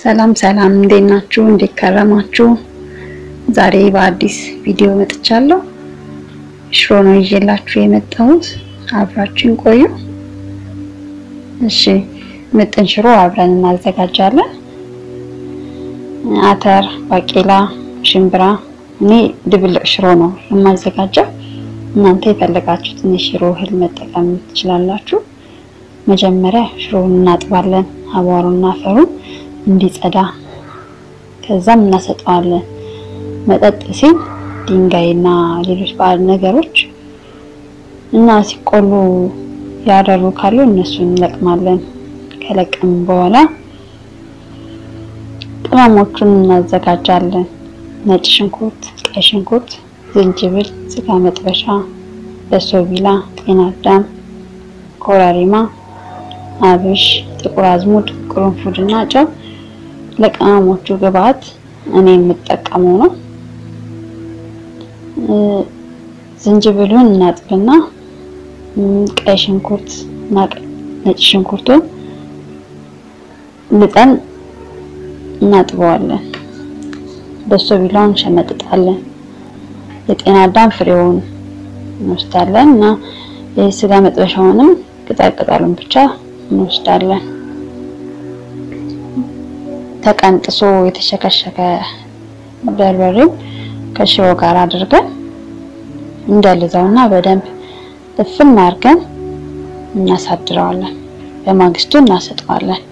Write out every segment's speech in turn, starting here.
ሰላም ሰላም፣ እንዴት ናችሁ? እንዴት ከረማችሁ? ዛሬ በአዲስ ቪዲዮ መጥቻለሁ። ሽሮ ነው ይዤላችሁ የመጣሁት። አብራችን ቆዩ። እሺ፣ ምጥን ሽሮ አብረን እናዘጋጃለን። አተር፣ ባቄላ፣ ሽምብራ። እኔ ድብልቅ ሽሮ ነው የማዘጋጀው። እናንተ የፈለጋችሁትን የሽሮ እህል መጠቀም ትችላላችሁ። መጀመሪያ ሽሮውን እናጥባለን፣ አቧሩና አፈሩን እንዲጸዳ። ከዛም እናሰጠዋለን። መጠጥ ሲል ድንጋይና ሌሎች ባዕድ ነገሮች እና ሲቆሉ ያደሩ ካሉ እነሱን እንለቅማለን። ከለቅም በኋላ ቅመሞቹን እናዘጋጃለን። ነጭ ሽንኩርት፣ ቀይ ሽንኩርት፣ ዝንጅብል፣ ስጋ መጥበሻ፣ በሶቢላ፣ ጤና አዳም፣ ኮረሪማ፣ አብሽ፣ ጥቁር አዝሙድ፣ ቅርንፉድ እና ጨው ለቅመሞቹ ግብአት እኔ የምጠቀመው ነው። ዝንጅብሉን እናጥብና ቀይ ሽንኩርት እና ነጭ ሽንኩርቱን ልጠን እናጥበዋለን። በሶቢላውን እንሸመጥጣለን። የጤና አዳም ፍሬውን እንወስዳለን እና የስጋ መጥበሻውንም ቅጠል ቅጠሉን ብቻ እንወስዳለን። ተቀንጥሶ የተሸከሸከ በርበሬው ከሽሮ ጋር አድርገን እንደልዘውና በደንብ እፍን አድርገን እናሳድረዋለን። በማግስቱ እናሰጠዋለን።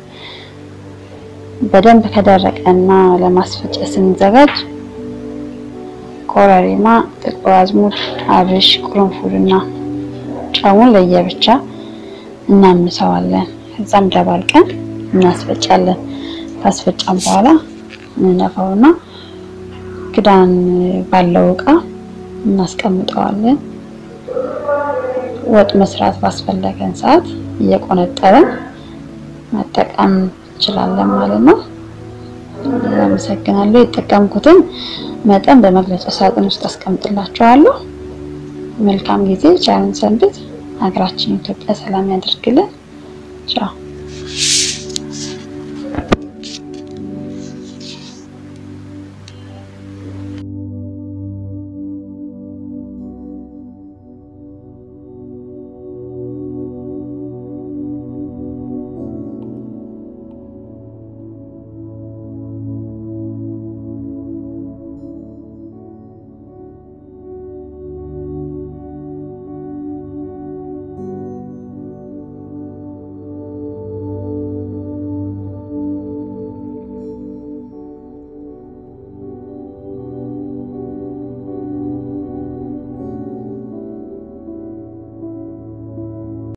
በደንብ ከደረቀና ለማስፈጨት ስንዘጋጅ ኮረሪማ፣ ጥቁር አዝሙድ፣ አብሽ፣ ቅርንፉድና ጨውን ለየብቻ እናምሰዋለን። ከዛም ደባልቀን እናስፈጫለን። ካስፈጫን በኋላ እንነፋውና ክዳን ባለው እቃ እናስቀምጠዋለን። ወጥ መስራት ባስፈለገን ሰዓት እየቆነጠረን መጠቀም እንችላለን ማለት ነው። አመሰግናለሁ። የተጠቀምኩትን መጠን በመግለጫ ሳጥን ውስጥ አስቀምጥላችኋለሁ። መልካም ጊዜ። ቻውን ሰንብት። ሀገራችን ኢትዮጵያ ሰላም ያደርግልን። ቻው